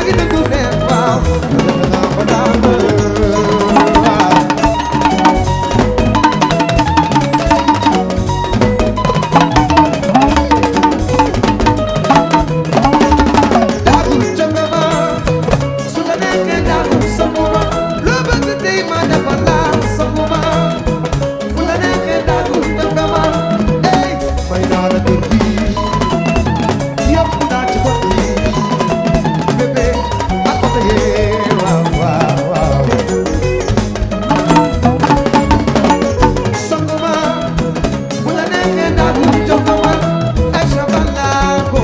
dëgg dëgg neex waaw ba daan waaw daagul jóge ma su la nekkee daagul sanguma loo bëgg tey ma defal la sanguma fu la nekkee daagul jóge ma ey may naa la kër gi yëpp naa ci bët yi bébé ak oto yee waaw waaw waaw sanguma fu la nekkee daagul jóge ma ay sabalago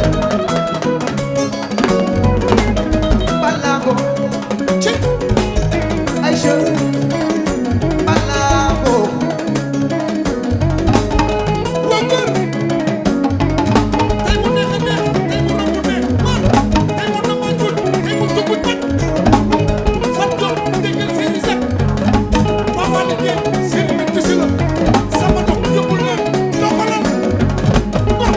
Balago ci Aïcha Balago waa kër tey mu neex a neex tey mu romb neex man tey mu nama jul tey mu tugut bat fat jot déggal seeni set papa li ngeen seen nit si la sama dox yóbbul leen doxalal bon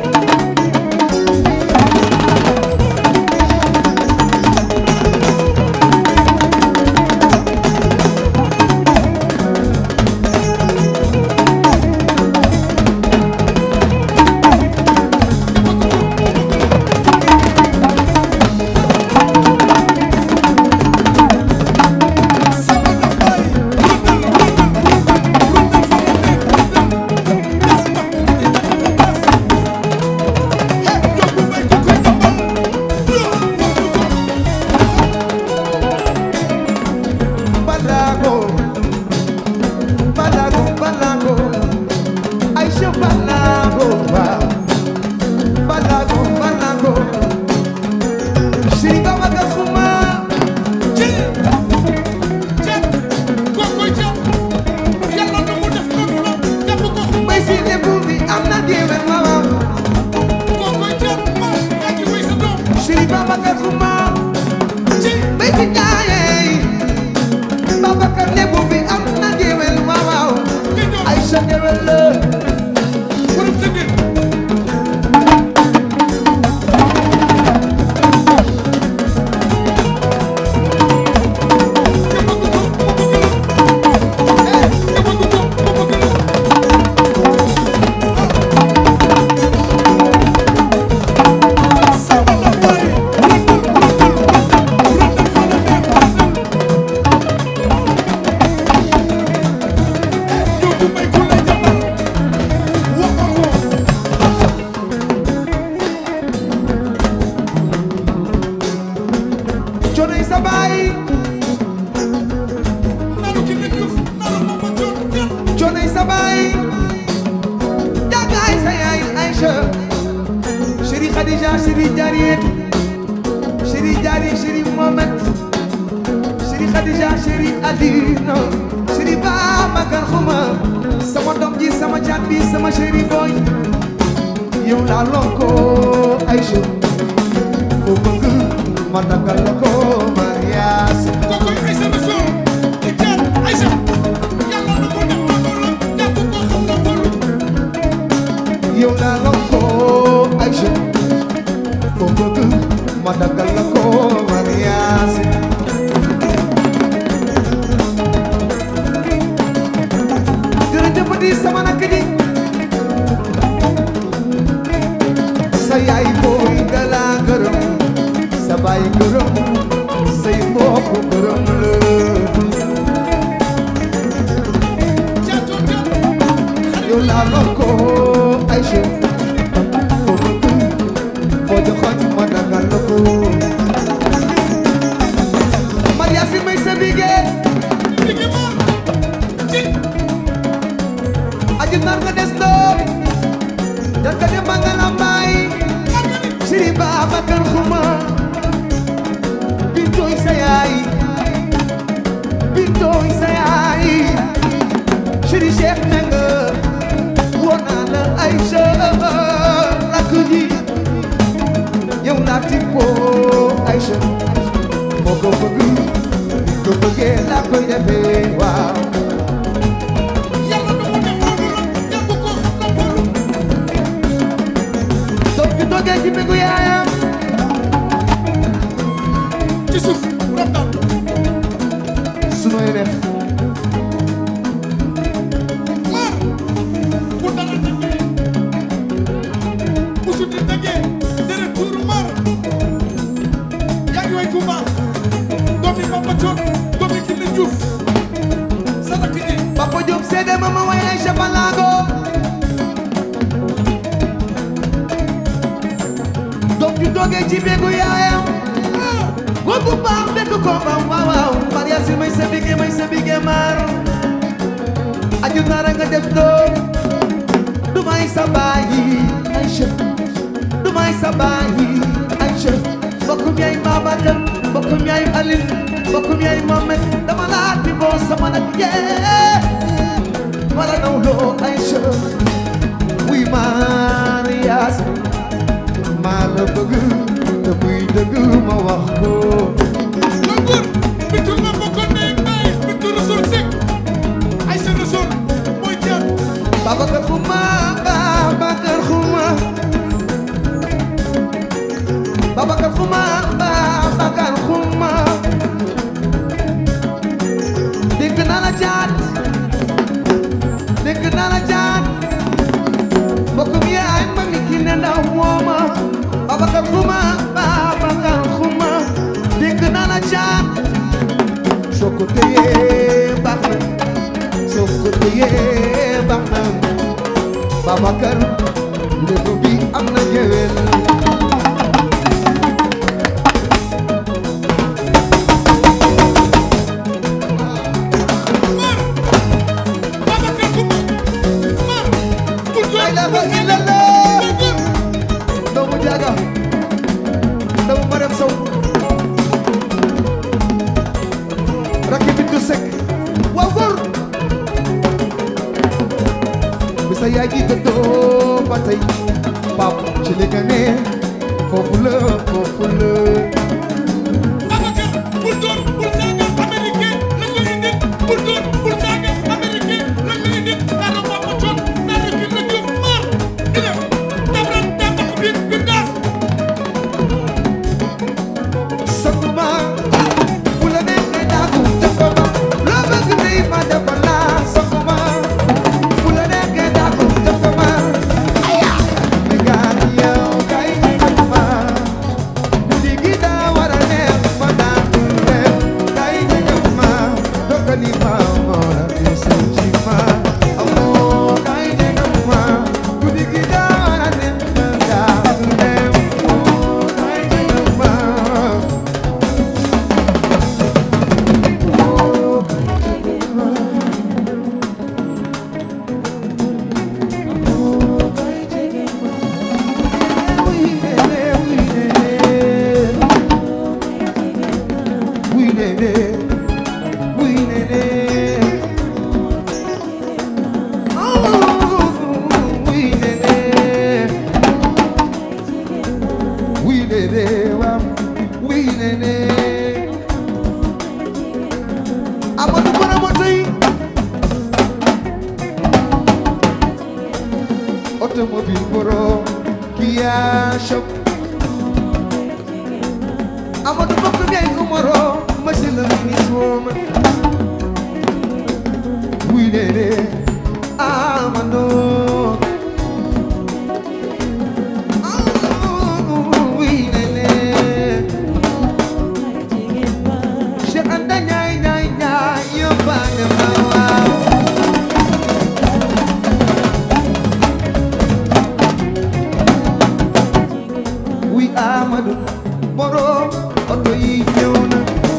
sama dox bay rundal rundal rundal fa la neex rundal gas ba di takk ba gas he yóbbu bay ko koy jambal yo wóobu ko Balago Balago Balago Aïcha Balago waaw Balago Balago Sëriñ Babacar Xuma ci ceeb kookoy ceeb yàlla na mu def noonu la jàpp ko bay si lébu bi am na géwél waaw kookoy ceeb ma yaa ngi wéy sa doom Sëriñ Babacar Xuma ci bay si jaayey Babacar lébu bi am na géwél waaw nga ñëw Aïcha géwél la borom tëggee nga bëgg ko mu bëgg la eh nga bëgg ko mu bëgg la sama la bay rëndal rëndal rëndal rëndal fa la neex rëndal yóbbu may ku lay jàppal wax ko ko coonoy sa baay nanu ki ne Diouf nanu ma ma coon kenn coonoy sa baay jagaay sa yaay Aïcha chéri Khadija chéri Jariet chéri Jari chéri Mohamed chéri Khadija chéri Adina chéri Babacar Xuma sama doom ji sama caat bi sama chéri boy yow laa lonko Aïcha foo bëgg ma dagal la ko marias kookoy Aïssa Rassoul di caat Aïssa yàlla na ko def noonu la jàpp ko xam na wóolu yow laa lonko Aïcha foo bëgg ma dagal la ko marias jërëjëf di sama nakk ji sa yaay booy dala gërëm sa baay gërëm say mbokk gërëm la caatoo caat xarit yow laa lonko Aïcha foo bëgg foo joxoon ma dagal la ko Maria si may sa bigee liggéey moom ci aji nar nga des doom jar ka dem ba nga lambaay Sëri Babacar Xuma bintooy sa yaay bintooy sa yaay Sëri Cheikh Nanga woo naa la Aïcha rakk ji yow laa tippoo Aïcha foo ko bëgg ni ko bëggee laa koy defee waaw yàlla na ko def noonu la jàpp ko xam na wóolu doom ju toogee ci mbégu yaayam ci suuf rab daal su may def maar bu dara tëggee bu suti tëggee deret tuuru maar yaa ngi way ku baax doomi Papa Thion doomi Kiné Diouf sa rakk ji Papa Diop seede ma ma way Aïcha Balago doom ju doogee ci béegu yaayam góor bu baax dëkk ko ba waaw waaw Maria si may sa bige may sa bige maar aju nara nga def doom du may sa baayi Aïcha du may sa baayi Aïcha mbokkum yaay Babacar mbokkum yaay Aline mbokkum yaay Mohamed dama laa ti boo sama nag yee wala naw loo Aïcha wuy Marias maa la bëgg te buy dëgg ma wax ko la góor bitul ma bokkoon ne ay bitul Rasul Seck ay sa Rasul mooy jaar Babacar Xuma Babacar Xuma Babacar Xuma Babacar Xuma dégg naa la jaat dégg naa la jaat mbokkum yaay ma mi ki ne ndaw mooma Babacar Xuma Babacar Xuma dégg naa la jaat soo ko téyee baax na soo ko téyee baax na Babacar lébu bi am na géwél maar Babacar Kouma maar bul La door ilaha bul illallah. la góor doomu jaaga doomu Marème Sow rakki bintu Seck waaw góor bi sa yaay ji dëddoo ba tey pap ci li nga ne foofu la foofu la Babacar bul door bul saaga américain lañ la indil bul door bul saaga américain lañ la indil daara Papa Thion daara Kiné Diouf maar di def tabran tabak biir biir daas Sakuma fu la neexee daagu def ko ma loo bëgg tey ma defal la Sakuma fu la neexee daagu def ko ma aya mi gaan yow kay def ma guddi gi daa war a neex ma daan def kay def ma dogali ma moo la desu ci ma amoo kay def ma guddi gi daa war a neex ma daan def kay def ma Amadou Koura Motoy automobile borom Kia shop Amadou bokk ngay numero monsieur le ministre woman wuy dede Amadou Ah, wuy dede Cheikh Anta Ndiaye Ndiaye Ndiaye yóbbaale ma waaw wuy Amadou borom oto yi ñëw na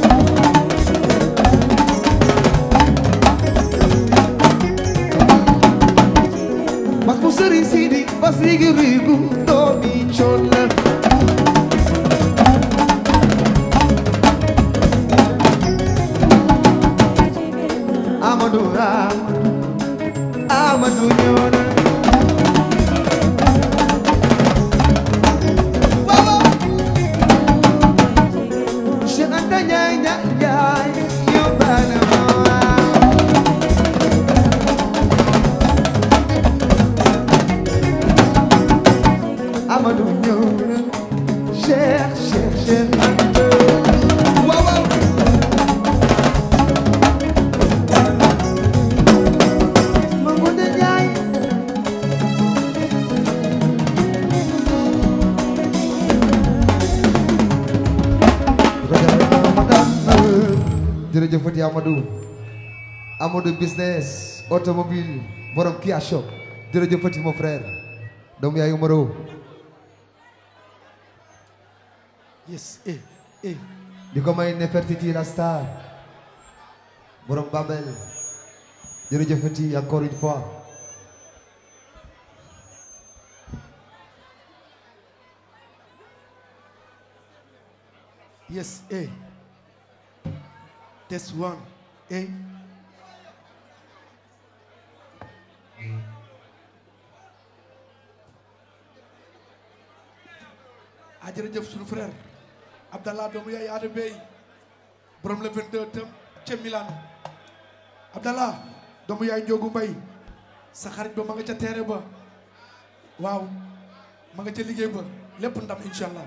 mas bu sëriñ Sidi bas rigi rigu doomi coon la Amadou Amadou Amadou ñëw na Baba Cheikh Anta Ndiaye Ndiaye Ndiaye yóbbaale ma waaw Amadou ñëw na Cheikh Cheikh Cheikh Anta jërëjëfati Amadou Amadou business automobile borom Kia shop jërëjëfati mon frère doomu yaay Umaro yes eh eh di ko may Nefertiti la star borom Babel jërëjëfati encore une fois yes eh test one eh a jërëjëf sunu frère Abdallah doomu yaay Ada Bey borom le 22 tam ca Milan Abdallah doomu yaay Njogu Mbay sa xarit ba ma nga ca teere ba waaw ma nga ca liggéey ba lépp ndam incha allah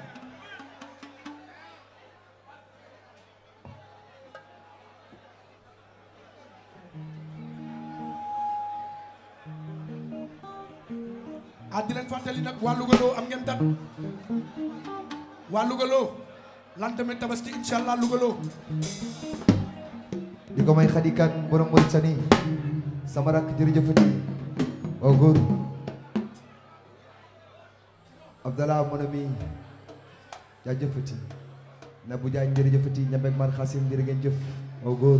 ah di leen fàttali nag waa Lougaloo am ngeen dat waa Lougaloo lendemain tabaski incha allah Lougaloo di ko may xadikan borom Mauritanie sama rakk jërëjëfati waaw góor Abdallah mon ami jaajëfati Nabou Diagne jërëjëfati ñambek mar xasim jërë ngeen jëf waaw góor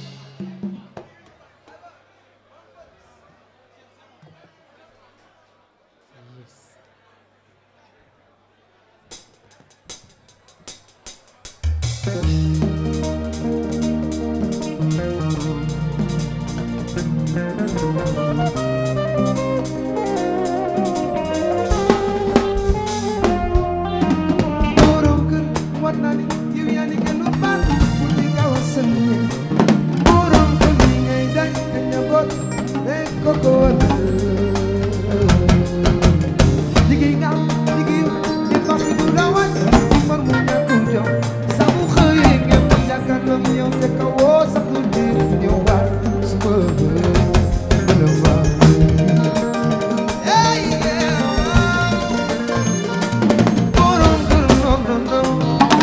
borom kër war naa ni yow yaa ni gën lu baax pour di gaaw a sënne borom kër li ngay dañ te njaboot rek ko ko war liggéey nga am liggéey di fas du la wàcc far mu ñàkkum jom saa bu xëyee ngeen mu jàkkaarloog yow te ka woo sax du diir ñëw baat su ma gën a baax Hey, yeah. borom kër noom noom noom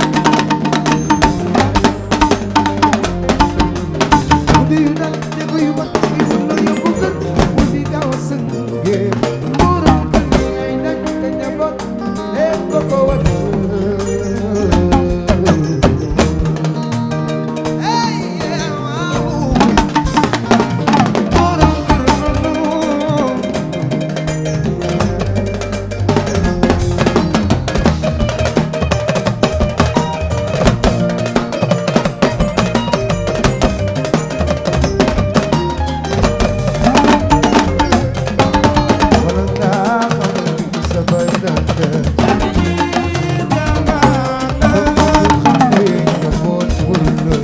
Guddi yu dal dégg yu mat yu dul yóbbu kër mu di gaaw a sëngee borom kër gi ngay daj te njaboot lépp ko ko war Hey, yeah, waaw. borom kër noom noom wala ngaa xam ni sa bay nante nga boot wër la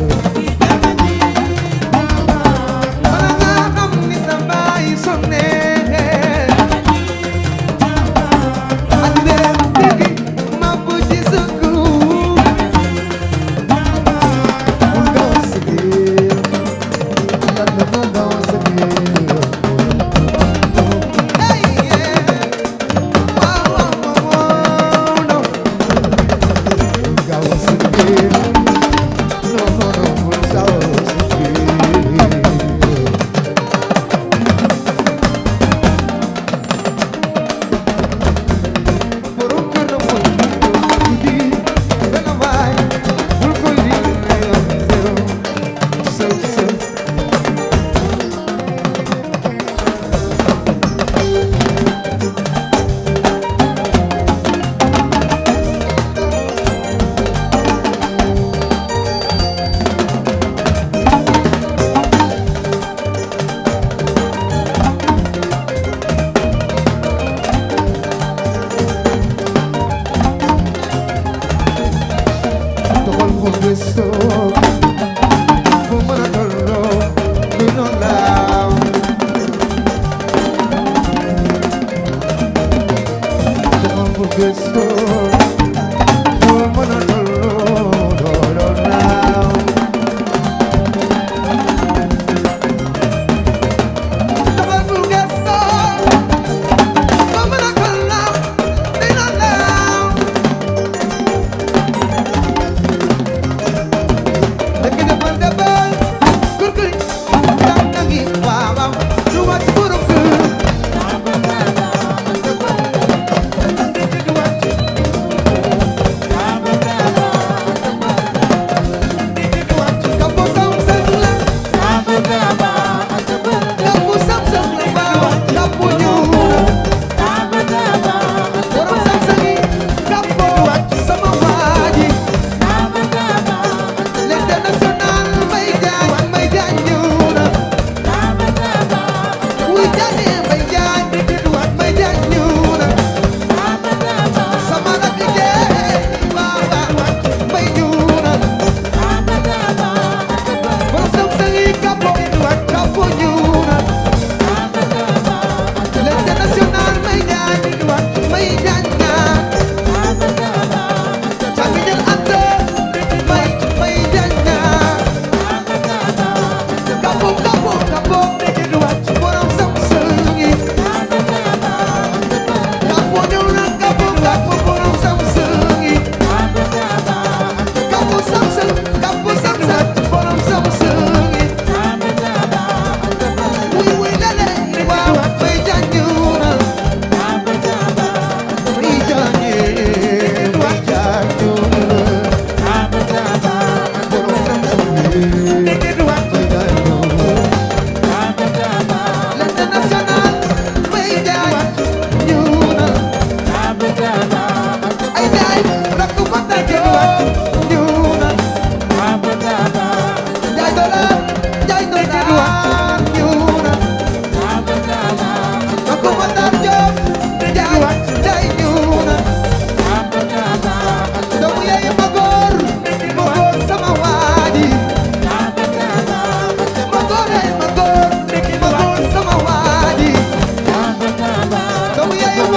Bala nga xam ni sa baay sonnee ak leen déggi ma bu ci sa kuru bul gaaw a sëggee yàlla na gaaw a sëggee ay yee waaw waaw waaw non bul gaaw a sëggee non non non bul gaaw a sëggee borom kër na mooy guddi dana waay bul koy di zéro sew sew doxal ko gëstoo fu mën a tolloo lu ñu laaw doxal ko gëstoo fu mën a tolloo lu ñu laaw dafa bul gesto ba mën a tolloo dina laaw dëgg dafa defal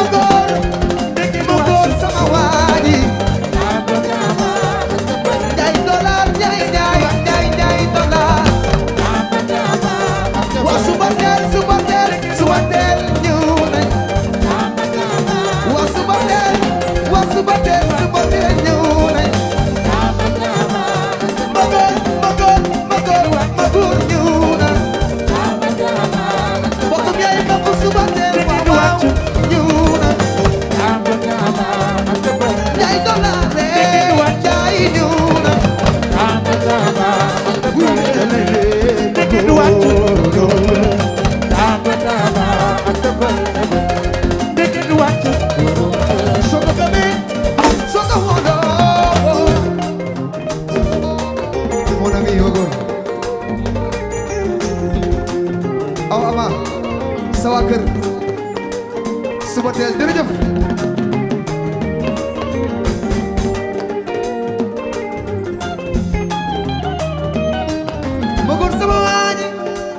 góor ma góor sama waa ji jaay dollar jaay jaay jaay jaay dollar waa suba teel suba teel suba teel ñëw nañ waa suba teel waa suba teel suba teel ñëw nañ ma góor ma góor ma góor ma góor ñëw na bokkum yaay bokku suba teel waaw waaw ñëw na jaay dollar rek jaay ñëw na Soko kami, soko wono. Mon ami Yogo. Aw ama, sa waa kër. Suba teel jërëjëf. Bëggoon sama waaji.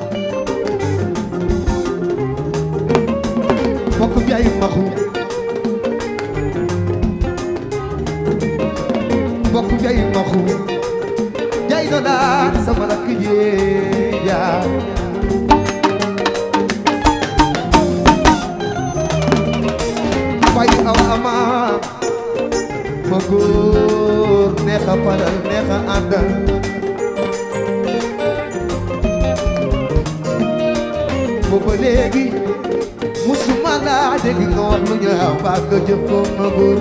Mbokk bi ay maxu. mbokk jay maxu jay dollar sama rakk ji yaa fay aw ama ma góor neex a faral neex a àndal booba léegi musuma laa dégg nga wax lu ñaaw mbaa nga jëf ko ma góor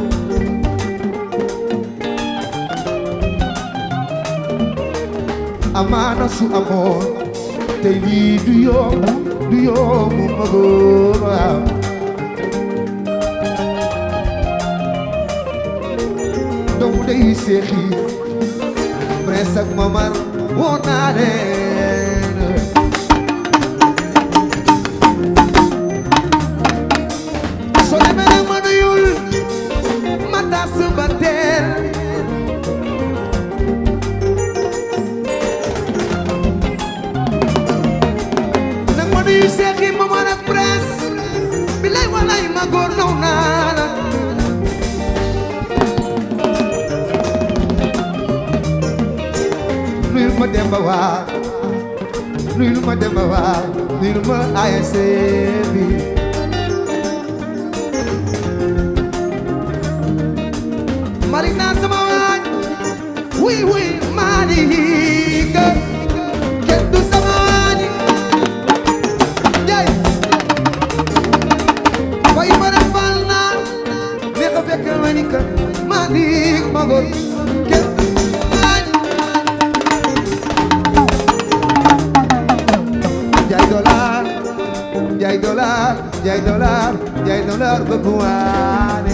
amaana su amoon tey lii du yomb du yomb ma góor waaw doomu day seexi prince ak mamar woo naa leen soo demee nag ma nuyul ma tas ba teel nag ma nuyu Seex yi ma man ak prince bilay walay ma góor naw naa la nuyul ma Demba Waar nuyul ma Demba Waar nuyul ma ASC bi Marina sama waaj wuy wuy Malika kenn du sama waaj Jai Way mara fal na ne ko fekk ma ni ka Malik magol kenn du sama waaj Jai dollar Jai dollar Jai dollar Jai dollar bëgg waane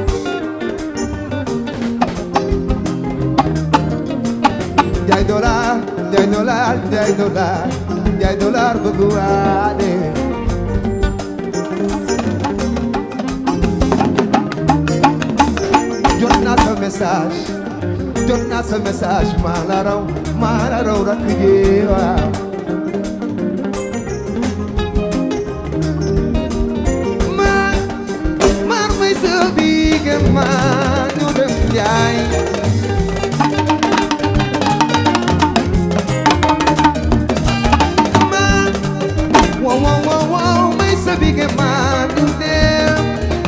Jai dollar Jai dollar Jai dollar Jai dollar bëgg waane jot naa sa message jot naa sa message maa la raw maa la raw rakk ji waaw maar maar may sa biige maa ñu dem jaay maar wow wow wow wow may sa biige maa ñu dem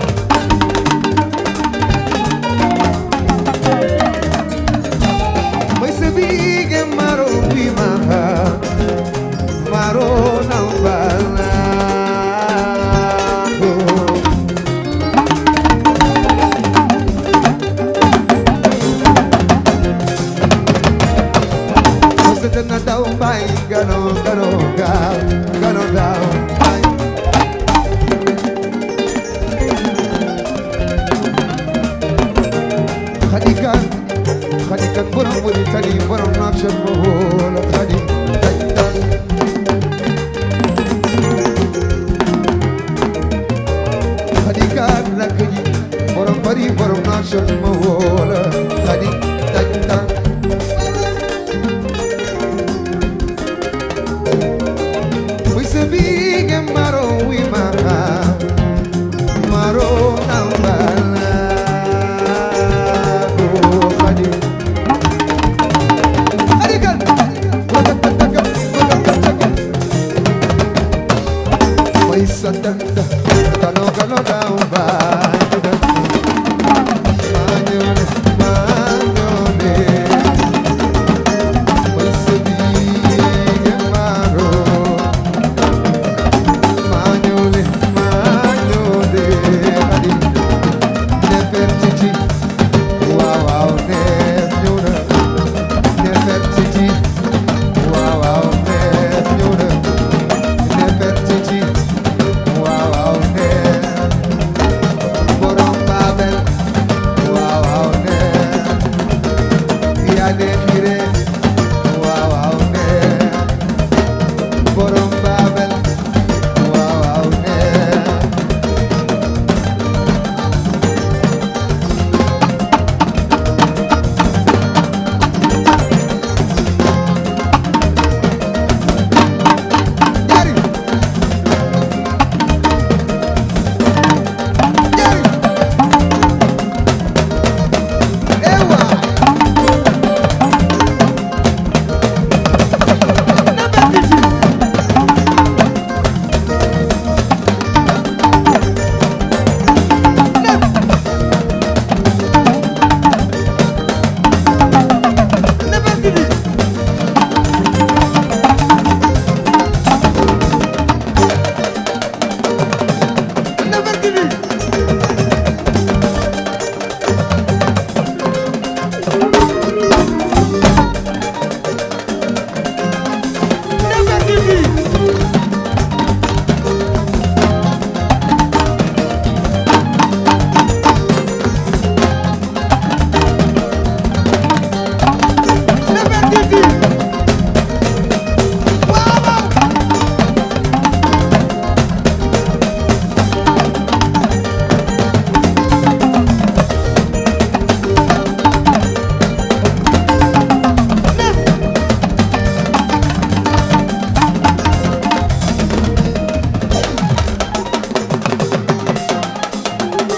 May sabihin maro wimaha Maro ng balago Basta na daw bay Gano, gano, gal Gano daw bay Khadikan Khadikan borom buri tani borom nakshar mohol Khadi Khadikan Khadikan lakji borom bari borom nakshar mohol Khadi Khadikan Wisa bige maro wima Maro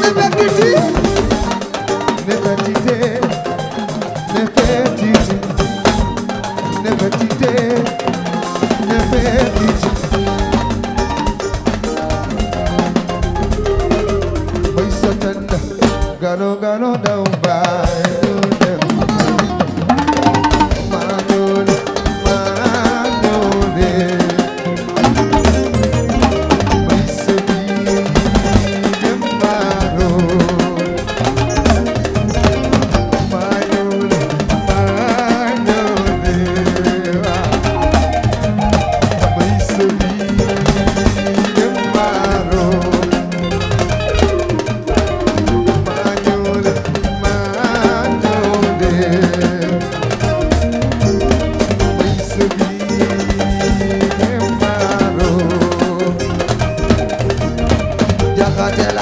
Nefertiti Nefertiti, Nefertiti, Nefertiti, Nefertiti. Mai satanda, gano gano down by Manole, manole. Mai sabi, manole. Manole, manole. Mai sabi, manole. Manole, manole. Mai sabi, manole. Jaxate la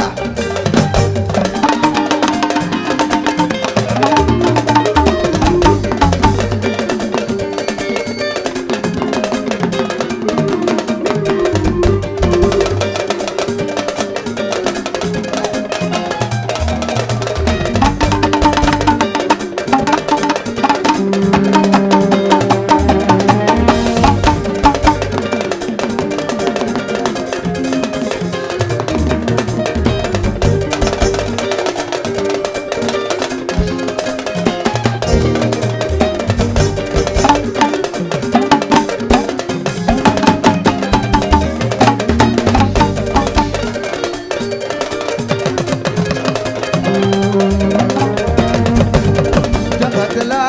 Jaxate la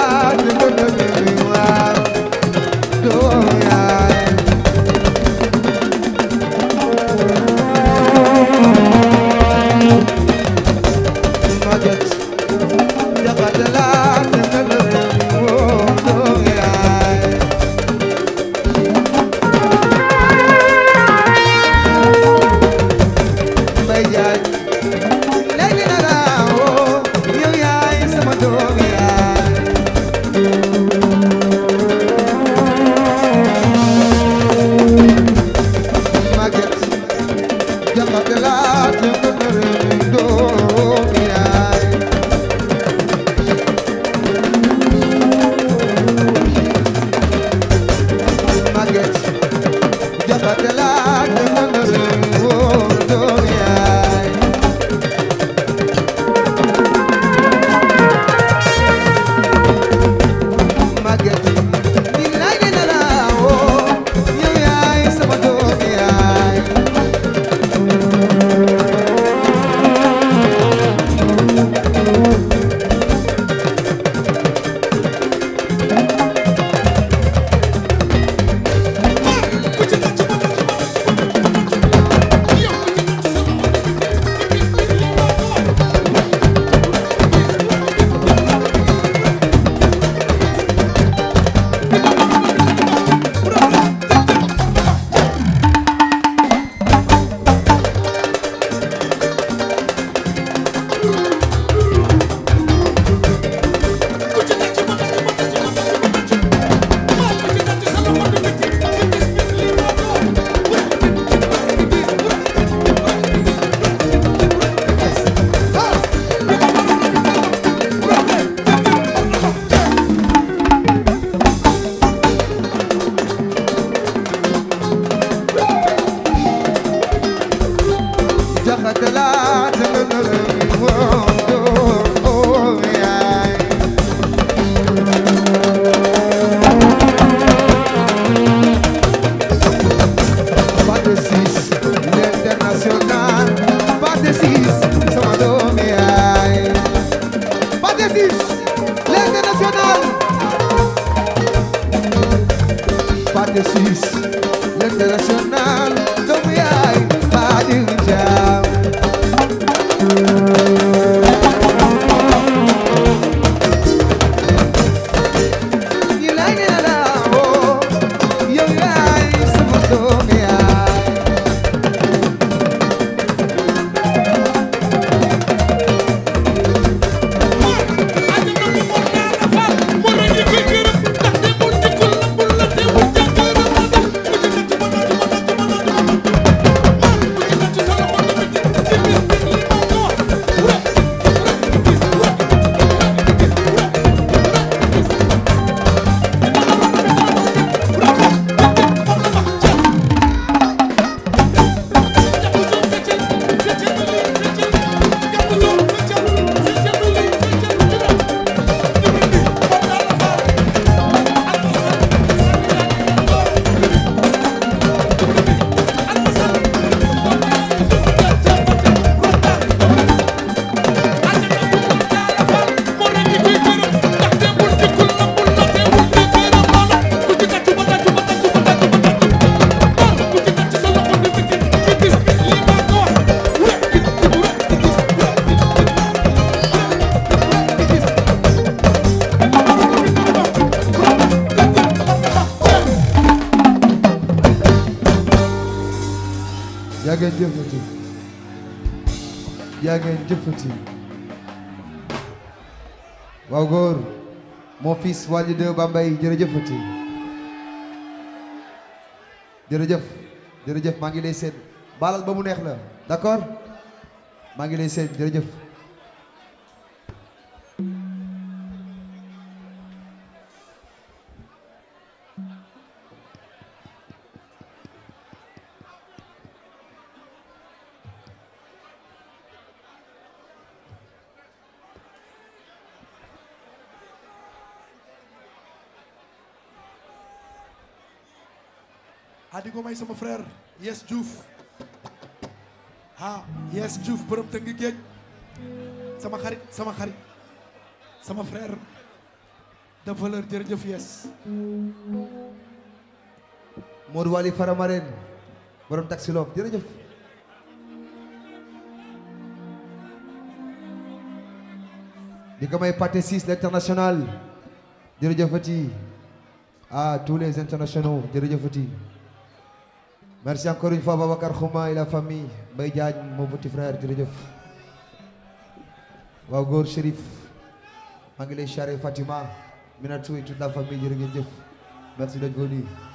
waaw doo yaay Maget Jaxate la doo yaay Mbay Jaay léegi na la woo yow yaay sama doom yaay Maget Jaxate la doom yaay Maget Jaxate la doom yaay Maget ni lay dina la woo yow yaay sama doom yaay Jaxate la doom yaay Pas de six, l'international. Pas de six, sama doom yaay. Pas de six, l'international. Pas de six, l'international. Doom yaay, pas de jam. You like it, oh, yow yaay sama doom yaay. Thank you. ngeen jëfati yaa ngeen jëfati waaw góor mon fils Waly de Bambey jërëjëfati jërëjëf jërëjëf maa ngi lay seet baalal ba mu neex la d'accord maa ngi lay seet jërëjëf ah di ko may sama frère Yes Diouf ah Yes Diouf borom tënk géej sama xarit sama xarit sama frère de valeur jërëjëf Yes Modou Waly Faramaren borom taxi loof jërëjëf di ko may Pathé Ciss l'international jërëjëfati à tous les internationaux jërëjëfati merci encore une fois Babacar Khouma et la famille Mbaye Diagne mon petit frère jërëjëf waaw góor Chérif maa ngi lay charé Fatima Minatou et toute la famille jërë ngeen jëf merci d'être venu